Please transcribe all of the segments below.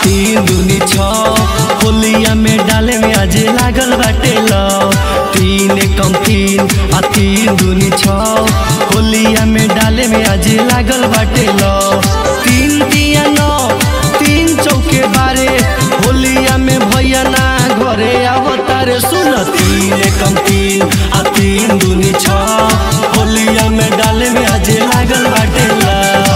तीन दूनी छ होलिया में डाले में आज लागल बाटे लव तीन कम तीन आ तीन दूनी छ होलिया में डाले में आज लागल बाटे लव तीन तिया नौ तीन चौके बारे होलिया में भैया ना घरे अवतारे सुन तीन कम तीन आ तीन दूनी छ होलिया में डाले में आज लागल बाटे लव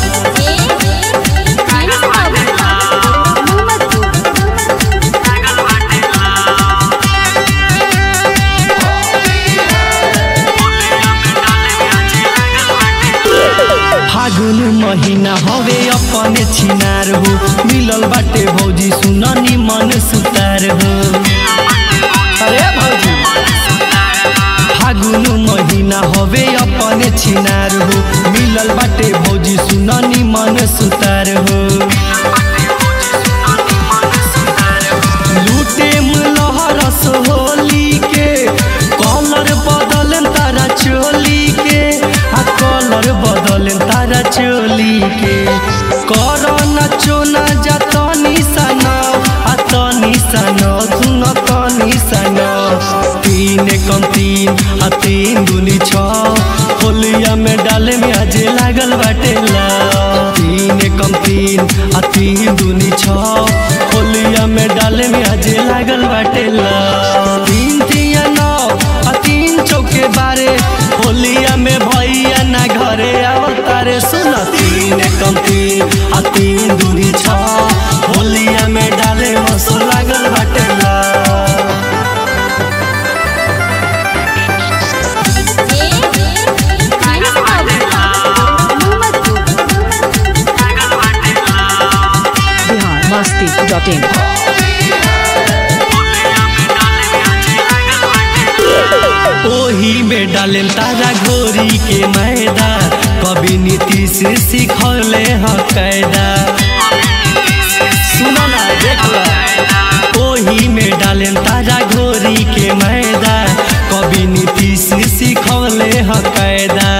फागुन महीना हवे अपने छिनार हो मिलल बाटे भौजी सुन मन सुतार हो अरे भौजी फागुन महीना हवे अपने छिनार हो मिलल बाटे भौजी सुन मन सुतार हो लूटे लहरस होली के कलर बदल तारा चोली के आ कलर बदल तारा चोली के कर नचो न जा तनी सन आ तनी सन सुन तनी सन तीन कम तीन आ तीन दूनी छ होलिया में डाले में आज लागल बाटे ला तीन कम तीन आ तीन दूनी छ होलिया में डाले में आज लागल बाटे ला तीन तिया नौ आ तीन चौके बारे होलिया में भैया ना घरे अवतारे सुन तीन कम तीन आ तीन दूनी छ होलिया में डाले मसो लागल बाटे ला बिहार मस्ती डॉट इन ओही में डाले तारा घोरी के मैदा कभी नीतीश सिखौले ह कैदा सुनो ना देख लो ओही में डाले तारा घोरी के मैदा कभी नीतीश सिखौले ह कैदा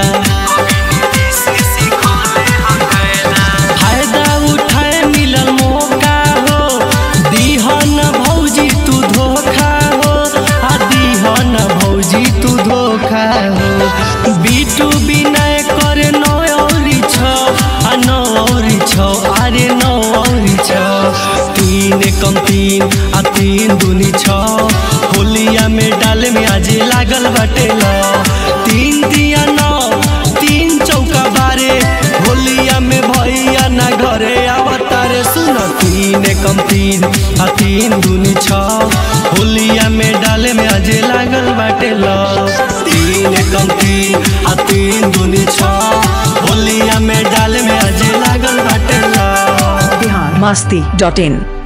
फायदा उठाए मिलल मौका हो दीहन भौजी तू धोखा हो आ दीहन भौजी तू धोखा हो बीटू बिनय करे नौ औरी छ आ नौ औरी छ अरे नौ औरी छ तीन कम तीन आ तीन दूनी छ होलिया में डाले में आज लागल बाटे ल तीन दिया नौ तीन चौका बारे होलिया में भैया ना घरे अवतारे सुन तीन कम तीन आ तीन दूनी छ होलिया में डाले में आज लागल बाटे ल तीन कम तीन आ तीन दूनी छ होलिया में डाले में आज लागल बाटे ल बिहार मस्ती डॉट इन